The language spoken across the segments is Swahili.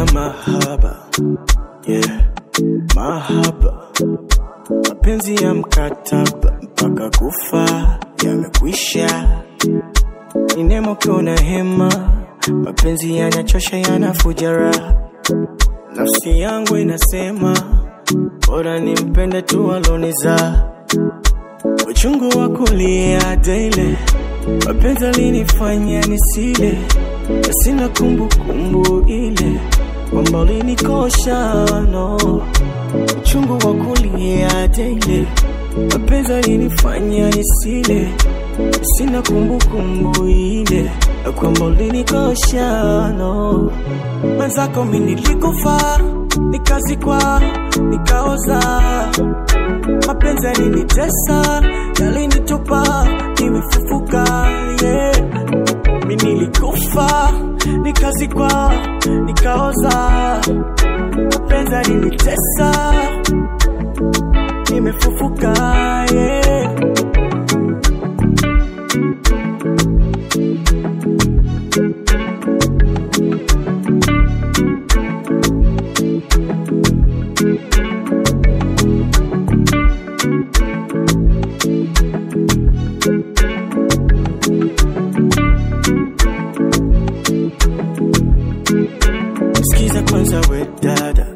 mahaba yeah. mahaba mapenzi ya mkataba mpaka kufa yamekwisha ni nemo kiona hema mapenzi yanachosha yanafuja raha nafsi yangu inasema bora nimpende tu aloniza uchungu wa kulia daily mapenzi alinifanya nisile na sina kumbukumbu ile kwamba ulinikosha no uchungu wa kulia daily mapenzi alinifanya nisile sina kumbukumbu ile ya kwamba ulinikosha no mwenzako mi nilikufa nikazikwa nikaoza mapenzi yalinitesa yalinitupa nimefufuka yeah. mi nilikufa nikazikwa nikaoza mapenzi yalinitesa nimefufuka yeah. Sikiza kwanza we dada,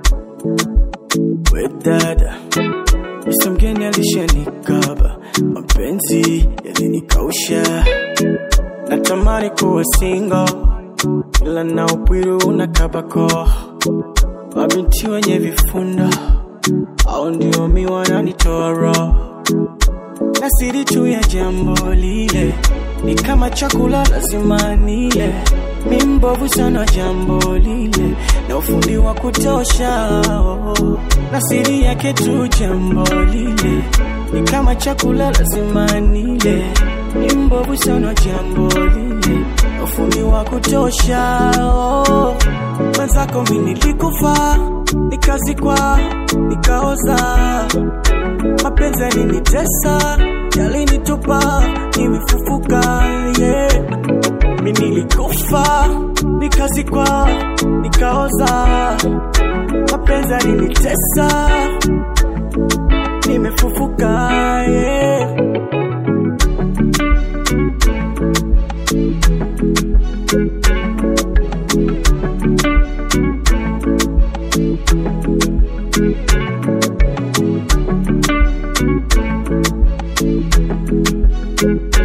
we dada, Mr. mgeni alishanikaba, mapenzi yalinikausha, natamani kuwa single, ila na upwiru unakabako, mabinti wenye vifunda au ndio mi wananitoa roho na siri tu ya jambo lile ni kama chakula lazima nile mi mbovu sana jambo lile na ufundi wa kutosha oh. na siri yake tu jambo lile ni kama chakula lazima nile mi mbovu sana jambo lile na ufundi wa kutosha oh. mwenzako mi nilikufa nikazikwa nikaoza mapenzi yalinitesa yalinitupa nimefufuka yeah. mi nilikufa nikazikwa nikaoza mapenzi yalinitesa nimefufuka yeah. Thank you.